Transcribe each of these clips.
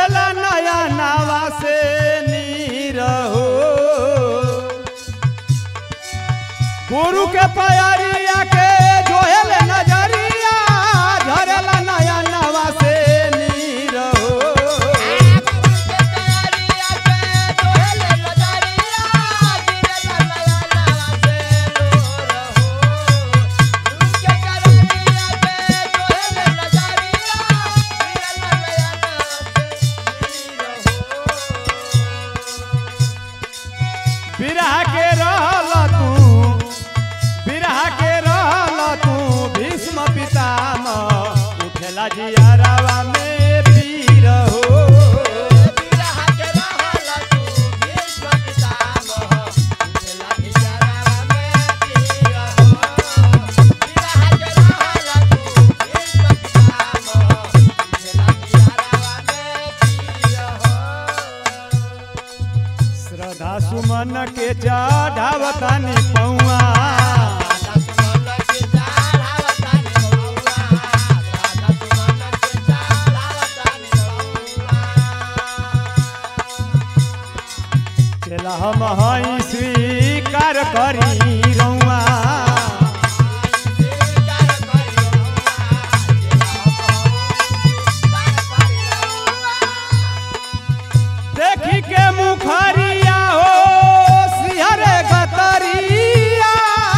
झरेला नया नावा से नीर हो गुरु के प्यारिया के जोहेल नजरिया झरेला नया नावा से नीर हो बिरहा के रहल तू बिरहा के रहल तू भीष्म पितामह उठेला जियारावा में पीर हो श्रद्धा सुमन के चढ़ावतानी पौआ चला हम हई स्वीकार करी रौआ देखी के मुखरिया हो सिहरे गतरिया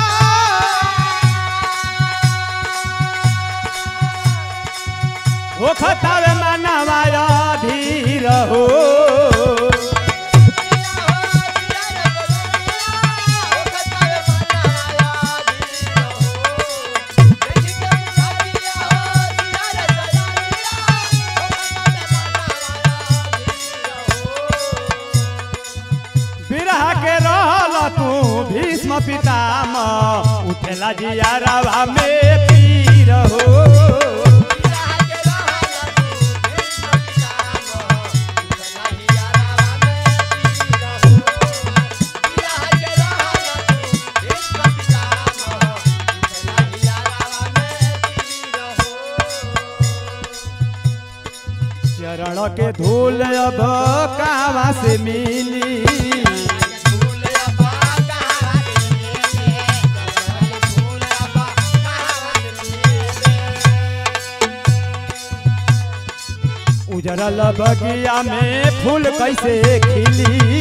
हो खतावे मानवा धीर हो बिरहा के रहल तू भीष्म पितामह उठेला जियारावा में पीर हो चरण के धूल अब कहवा से मिली उजरल बगिया में फूल कैसे खिली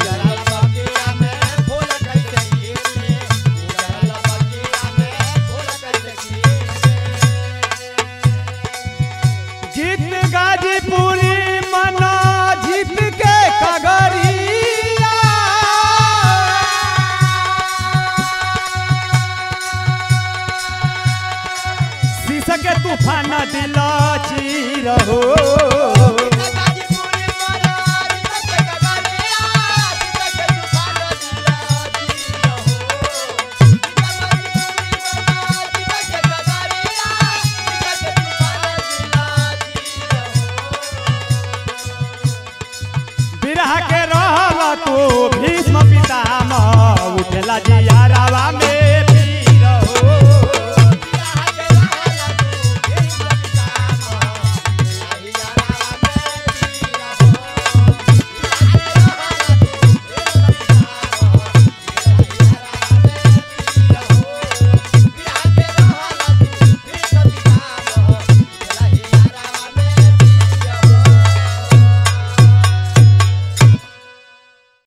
जीत गाजीपुरी मना जीत के कगरिया शीश के तूफान दिल चीर हो बिरहा के रहल तू